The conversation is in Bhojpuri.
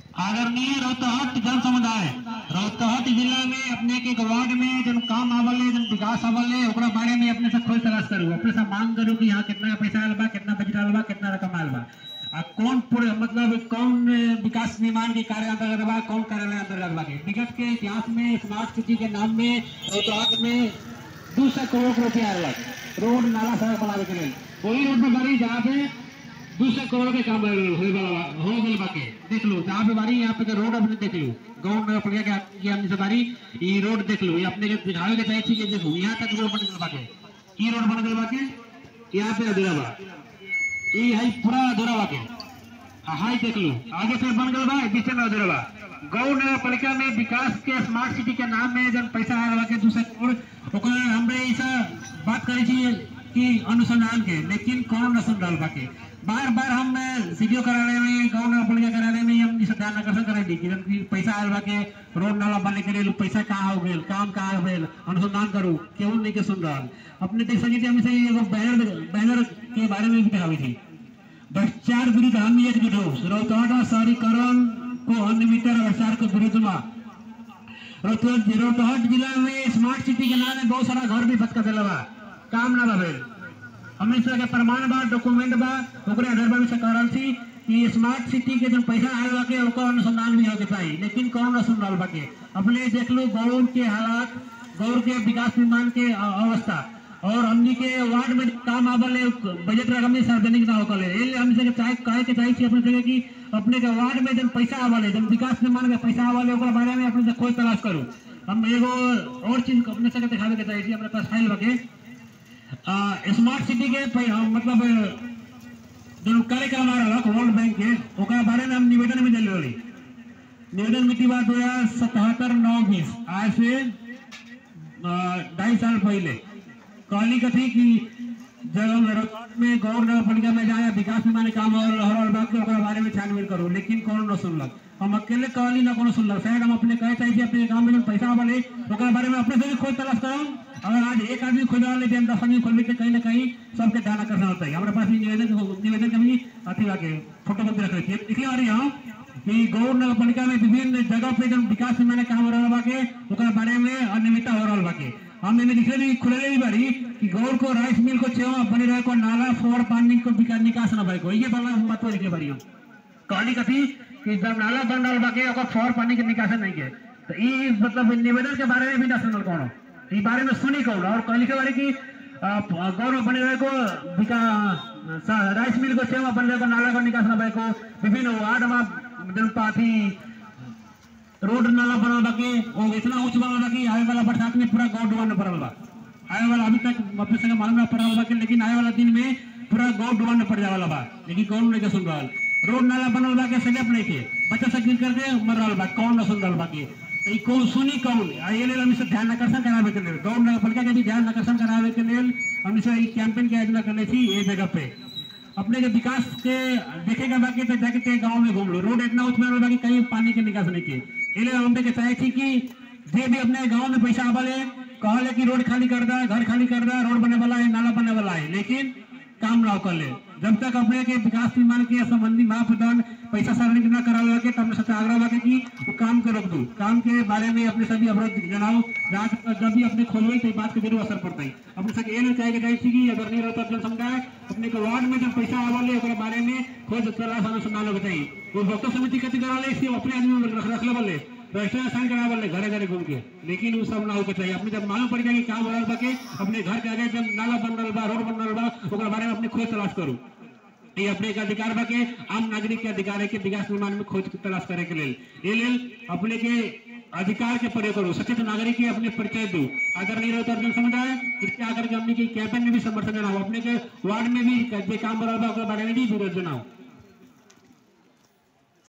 आदरणीय रौतहट जन समुदाय रौतहट जिला में अपने के एक वार्ड में जन काम आवल है जन विकास आवल है ओकरा बारे में अपने से खोज तलाश करू अपने से मांग करू कि यहाँ कितना पैसा आयल बा कितना बजट आयल बा कितना रकम आयल बा आ कौन पूरे मतलब कौन विकास निर्माण के कार्य अंतर्गत बा कौन कार्यालय अंतर्गत बा के विगत के इतिहास में स्मार्ट सिटी के नाम में रौतहट में दो सौ करोड़ रुपया आयल बा रोड नाला सड़क बनावे के लिए वही रोड में बड़ी जहाँ पे दो सौ करोड़ के काम होए वाला बा- हो गइल बाके देख लो जहाँ पे बारी यहाँ पे के रोड अपने देख लो गाँव में अपने के ये हमने से बारी ये रोड देख लो ये अपने के दिखावे के चाहिए कि देखो यहाँ तक रोड बन गइल बाके ये रोड बन गइल बाके यहाँ पे अधूरा बा ये है पूरा अधूरा बाके हाँ हाई देख लो आगे से बन गइल बा बीच में अधूरा बा गौ नगर पालिका में विकास के स्मार्ट सिटी के नाम में जन पैसा आयल बा के दू सौ करोड़ ओकर हमरे ऐसा बात करे छी कि अनुसंधान के लेकिन कौन न सुन रहल बाके बार बार हम सीडीओ कार्यालय में गाँव नगर पालिका कार्यालय में हम इस ध्यान आकर्षण करे दी कि जन कि पैसा आयल बाके रोड नाला बने के लिए पैसा कहाँ हो गेल काम कहाँ हो गेल अनुसंधान करू केहू नहीं के सुन रहल अपने देख सके हम से एगो बैनर बैनर के बारे में भी दिखावी थी भ्रष्टाचार विरुद्ध हम एकजुट हो रौतहट शहरीकरण को अनियमितता और भ्रष्टाचार के विरुद्ध में रौतहट रौतहट जिला में स्मार्ट सिटी के नाम में बहुत सारा घर भी भटका दिला बा काम ना भइल हमने से के प्रमाण बा डॉक्यूमेंट बा ओकरे आधार पर भी से करल थी कि स्मार्ट सिटी के जो पैसा आयल बा के ओकर अनुसंधान भी होके चाहिए लेकिन कौन न सुन रहल बा के अपने देख लो गौर के हालात गौर के विकास निर्माण के अ- अवस्था और हमनी के वार्ड में काम आवल है बजट रकम में सार्वजनिक ना होकल है एले हमनी से चाहे कहे के चाहिए अपने से कि अपने के वार्ड में जन पैसा आवल है जन विकास निर्माण के पैसा आवल है ओकरा बारे में अपने से खोज तलाश करू हम एगो और चीज अपने से दिखावे के चाहिए अपने पास फाइल बके आ, स्मार्ट सिटी के पै- आ, मतलब जो कार्यक्रम आ रहा वर्ल्ड बैंक के ओकरा बारे में हम निवेदन में दिल रही निवेदन मिति बा दो हजार सतहत्तर नौ बीस आज से आ, ढाई साल पहले कहली कथी कि जब हम रिकॉर्ड में गौर नगर पालिका में जाए विकास निर्माण के काम हो रहल बा के ओकरा बारे में छानबीन करू लेकिन कौन न सुनलक हम अकेले कहली ना कोनो सुनलक शायद हम अपने कहे चाहिए अपने गांव में जो पैसा आवल है ओकरा बारे में अपने से भी खोज तलाश करम अगर आज एक आदमी खोजा ले बिहान दस आदमी खोलबे तो कहीं ना कहीं सबके ध्यान आकर्षण होता है हमारे पास भी निवेदन निवेदन के भी अथी बाके फोटो कॉपी रख रखी है इसलिए आ रही हम कि गौर नगर पालिका में विभिन्न जगह पे जब विकास निर्माण के काम हो रहा बाके ओकरा बारे में अनियमितता हो रहा बाके हम एमे लिखले भी खुले भी बारी कि गौर को राइस मिल को छेवा बने रहे को नाला फोर पानी को विकास निकास ना भाई को ये वाला बात लिखे बारी हम कहली कथी कि जब नाला बन रहा बाके ओकर फोर पानी के निकास नहीं के तो ई मतलब निवेदन के बारे में भी ना सुनल कोनो ई बारे में सुनी कौन और कहली के बारे कि अ, गौर में बने रहे को विका स- राइस मिल को छेवा बने रहे को नाला को निकास ना भाई को विभिन्न वार्ड में जनपाथी रोड नाला बनल बा के वो इतना ऊंच बनल बा कि आवे वाला बरसात में पूरा गाँव डुबाने पड़ल बा आवे वाला अभी तक अपने संगे मालूम ना पड़ल बा के लेकिन आवे वाला दिन में पूरा गाँव डुबाने पड़ जाए वाला बा लेकिन कौन नहीं के सुन रहल रोड नाला बनल बा के स्लैप नहीं के बच्चा सब गिर करके मर रहल बा कौन ना सुन रहल बा के तो ई कौन सुनी कौन आ ये लेल हम सब ध्यान आकर्षण करावे के लेल गाँव नगर पालिका के भी ध्यान आकर्षण करावे के लेल हम सब ई कैंपेन के आयोजना करले थी ये जगह पे अपने के विकास के देखेगा बाकी तो जाके के गांव में घूम लो रोड इतना उतना बा कि कहीं पानी के निकास नहीं के एले हमने के चाहे थी कि जे भी अपने गांव में पैसा आवले कहले कि रोड खाली कर दा घर खाली कर दा रोड बने वाला है नाला बने वाला है लेकिन काम ना कर ले जब तक अपने के विकास निर्माण के संबंधी महाप्रधान पैसा सार्वजनिक न करावे के तब सबसे आग्रह बा कि वो काम के रोक दू काम के बारे में अपने सभी अवरोध जनाओ जहाँ तक जब भी अपने खोलवे तो ई बात के जरूर असर पड़ता है अपने सबके ये नहीं चाहे के चाहिए कि अगर नहीं रहता जन समुदाय अपने के वार्ड में जब पैसा आवले ओकरा बारे में खोज तलाश अनुसंधान होके चाहिए वो भक्त समिति कथी कराले इसके अपने आदमी में रख रख लेवल रजिस्टर साइन करावल घरे घरे घूम के लेकिन वो सब ना होके चाहिए अपने जब मालूम पड़ जाए कि काम हो रहल बा के अपने घर के आगे जब नाला बन रहल बा रोड बन रहल बा ओकरा बारे में अपने खोज तलाश करू ये अपने एक अधिकार बा के आम नागरिक के अधिकार है कि विकास निर्माण में खोज तलाश करे के लेल ये लेल अपने के अधिकार के प्रयोग करो सचेत नागरिक के अपने परिचय दो अगर नहीं रहता जन समुदाय कृपया आकर के हमने की कैंपेन में भी समर्थन जनाओ अपने के वार्ड में भी जे काम हो रहल बा ओकरा बारे में भी विरोध जनाओ